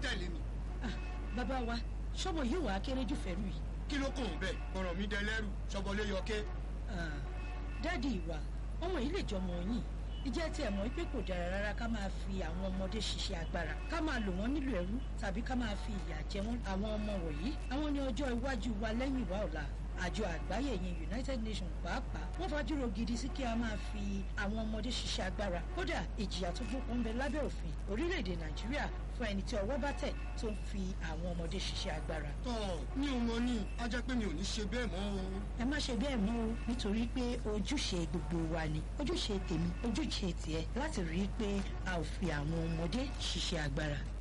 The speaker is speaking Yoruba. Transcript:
tẹ̀lé mi Ah, bàbá wa ṣọ́bọ̀ yóò wá kéré jù fẹ́rù yìí. kí ló kàn bẹ́ẹ̀ ọ̀rọ̀ mi dẹlẹ́rù ṣọbọlé yọké Ah, dáàdi ìwà ọmọ yìí lè jọmọ yín ìjẹ́ tí ẹ̀ mọ̀ pé kò dára rárá ká máa fi àwọn ọmọdé ṣiṣẹ́ agbára ká máa lò wọ́n nílò ẹrú tàbí ká máa fi ìyà jẹ wọ́n àwọn ọmọ wọ̀nyí àwọn ní ọjọ́ iwájú wa lẹ́yìn wa ọ̀la àjọ àgbáyé yẹn united nations pàápàá wọ́n fajúro gidi sí kí a máa fi àwọn ọmọdé ṣiṣẹ́ agbára kódà ìjìyà tó gbópọn ń bẹ lábẹ́ òfin orílẹ̀-èdè nàìjíríà fún ẹni tí ọwọ́ bá tẹ̀ tó ń fi àwọn ọmọdé ṣiṣẹ́ agbára tọ́ mi ò mọ ní a jẹ́ pé mi ò ní ṣe bẹ́ẹ̀ mọ́ o ẹ má ṣe bẹ́ẹ̀ mọ́ o nítorí pé ojúṣe gbogbo wa ni ojúṣe tèmi ojúṣe tiẹ̀ láti rí i pé a ò fi àwọn ọmọdé ṣiṣẹ́ agbára